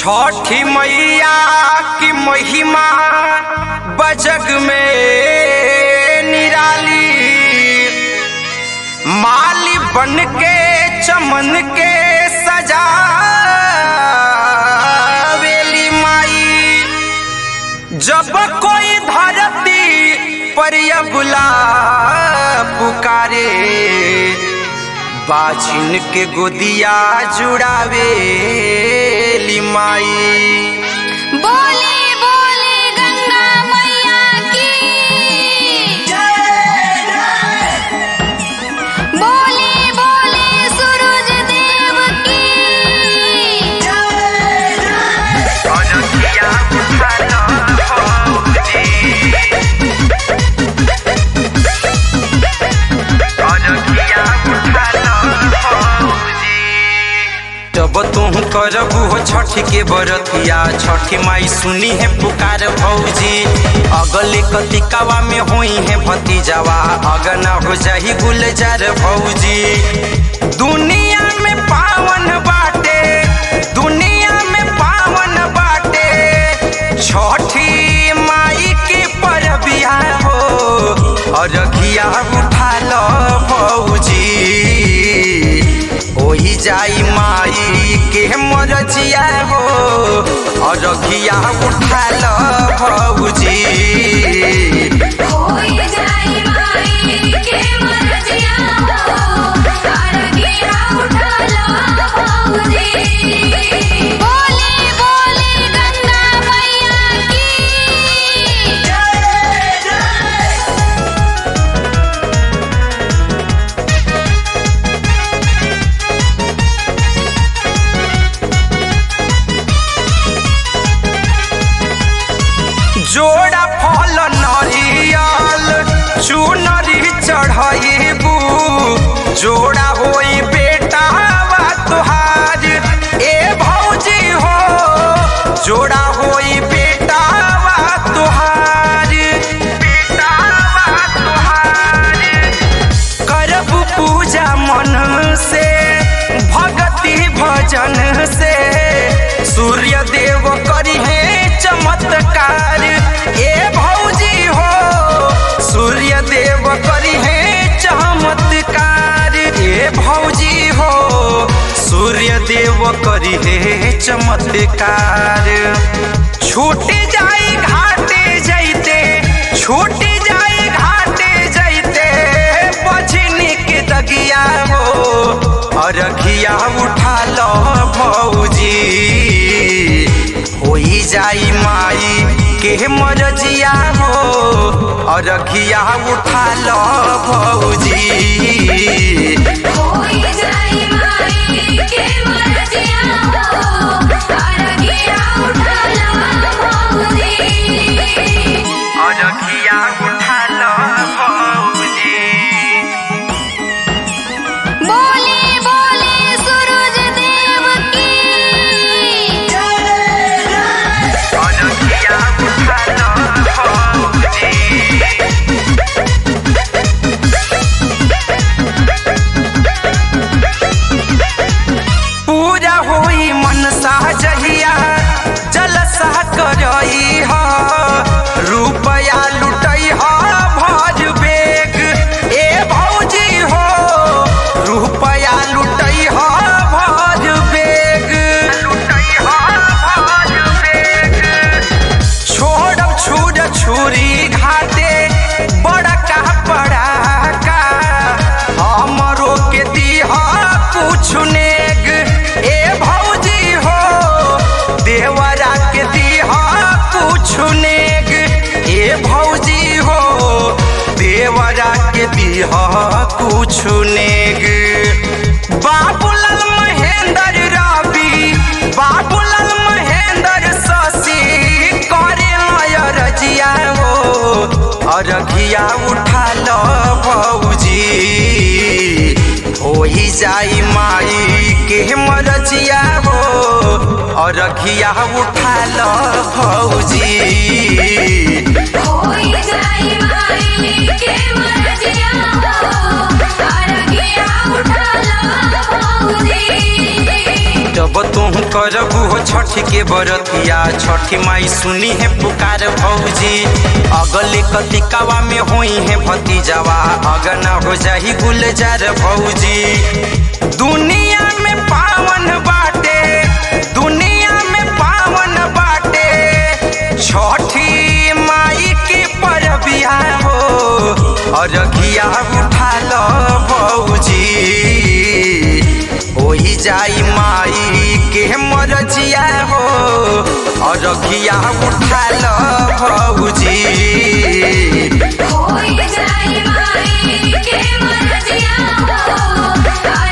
छठी मैया की महिमा बजग में निराली माली बन के चमन के सजावेली माई जब कोई धरती पर बुला पुकारे बाजिन के गोदिया जुड़ावेली माई बोले बोले गंगा मैया की बोले बोले सूरज देव की जब तुम करबू हो छठ के बरतिया छठी माई सुनी है पुकार भौजी अगले कतिकावा में होई है भतीजावा अगना हो जाही गुलजार भौजी दुनिया में पावन बाटे दुनिया में पावन बाटे छठी माई के परबिया हो अरघिया उठा लो भौजी ओही जाई माई के मरजिया हो अरघिया उठा लो भौजी होई जाई माई के मरजिया हो अरगिया उठा लो भौजी बोले बोले गंगा मैया की जोड़ा फल नरियल चुनरी चढ़ाइबू जोड़ा होई बेटा वा तुहार ए भौजी हो जोड़ा होई बेटा वा तुहार बेटा वा तुहार करब पूजा मन से भक्ति भजन से सूर्य देव करी है चमत्कार ए भौजी हो सूर्य देव करी है चमत्कार ए भौजी हो सूर्य देव करी है चमत्कार छूट जाई घाटे जैते छूट जाई घाटे जैते बजनी के दगिया हो अरघिया उठा लो भौजी होई जाई माई के मरजिया हो अरघिया उठा लो भौजी होई जाई माई के मरजिया हो अरगिया उठा लो भौजी अरघिया उठा लो भौजी बोले बोले सूरज देव की अरघिया उठा लो भौजी पूजा होई मनसा जहिया जलसा करई ह रुपया लुटई ह भज बेग ए भौजी हो रुपया लुटई ह भज बेग लुटई ह भज बेग छोड़ब छुर छुरी घाटे बड़का पड़ाका हमरो के दीह कुछ नेग ए भौजी हो देवरा के दीह कुछ नेग ए भौजी हो देवरा के दीह कुछ नेग बाबूलाल महेंद्र रवि बाबूलाल महेंद्र शशि करे रजिया हो अरघिया उठा लो भौजी होई जाई माई के मरजिया हो अरघिया उठा लो भौजी होई जाई माई के मरजिया हो अरगिया उठा लो भौजी जब तुम करबू हो छठ के बरतिया छठी माई सुनी है पुकार भौजी अगले कतिकावा में होई है भतीजावा अगना हो जाही गुलजार भौजी दुनिया में पावन बाटे दुनिया में पावन बाटे छठी माई के परबिया हो अरघिया उठा लो भौजी होई जाई माई के मरजिया हो अरघिया उठा लो भौजी होई जाई माई के मरजिया हो